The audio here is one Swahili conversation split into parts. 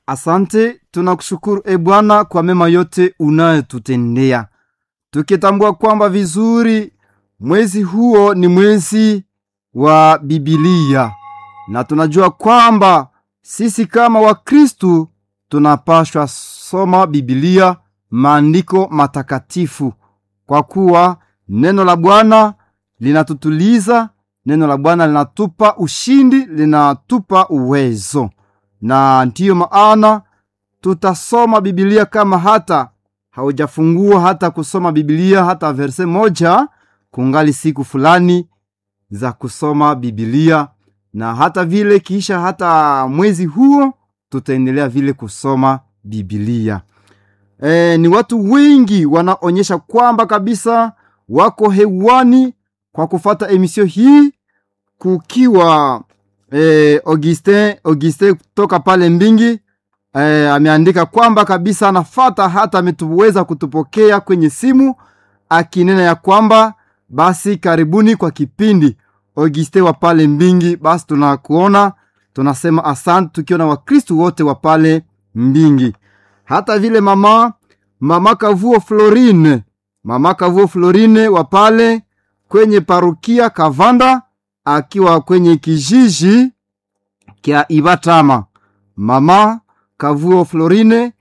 Asante, tunakushukuru e Bwana kwa mema yote unayotutendea, tukitambua kwamba vizuri mwezi huo ni mwezi wa Bibilia, na tunajua kwamba sisi kama Wakristu tunapashwa soma Bibilia, maandiko matakatifu, kwa kuwa neno la Bwana linatutuliza, neno la Bwana linatupa ushindi, linatupa uwezo na ndiyo maana tutasoma Bibilia kama hata haujafungua hata kusoma Bibilia hata verse moja, kungali siku fulani za kusoma Bibilia, na hata vile kisha hata mwezi huo tutaendelea vile kusoma Bibilia. E, ni watu wengi wanaonyesha kwamba kabisa wako hewani kwa kufata emisio hii kukiwa eh, Augustin Augustin kutoka pale Mbingi eh, ameandika kwamba kabisa anafata hata ametuweza kutupokea kwenye simu akinena ya kwamba basi karibuni kwa kipindi Augustin wa pale Mbingi. Basi tunakuona tunasema asante, tukiona Wakristu wote wa pale Mbingi, hata vile mama mama Kavuo Florine mama Kavuo Florine wa pale kwenye parukia Kavanda akiwa kwenye kijiji kya Ibatama. Mama Kavuo Florine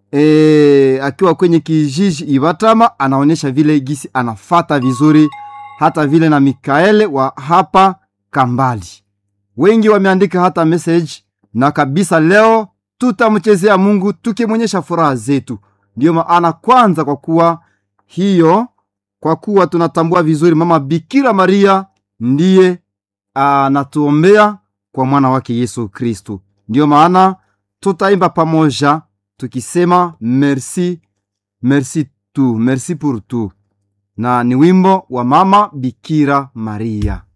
e, akiwa kwenye kijiji Ibatama anaonyesha vile gisi anafata vizuri, hata vile na Mikaele wa hapa Kambali. Wengi wameandika hata message, na kabisa leo tutamchezea Mungu tukimwonyesha furaha zetu. Ndiyo maana kwanza, kwa kuwa hiyo, kwa kuwa tunatambua vizuri mama Bikira Maria ndiye anatuombea kwa mwana wake Yesu Kristu. Ndiyo maana tutaimba pamoja tukisema merci, merci tu, merci pour tout, na ni wimbo wa mama Bikira Maria.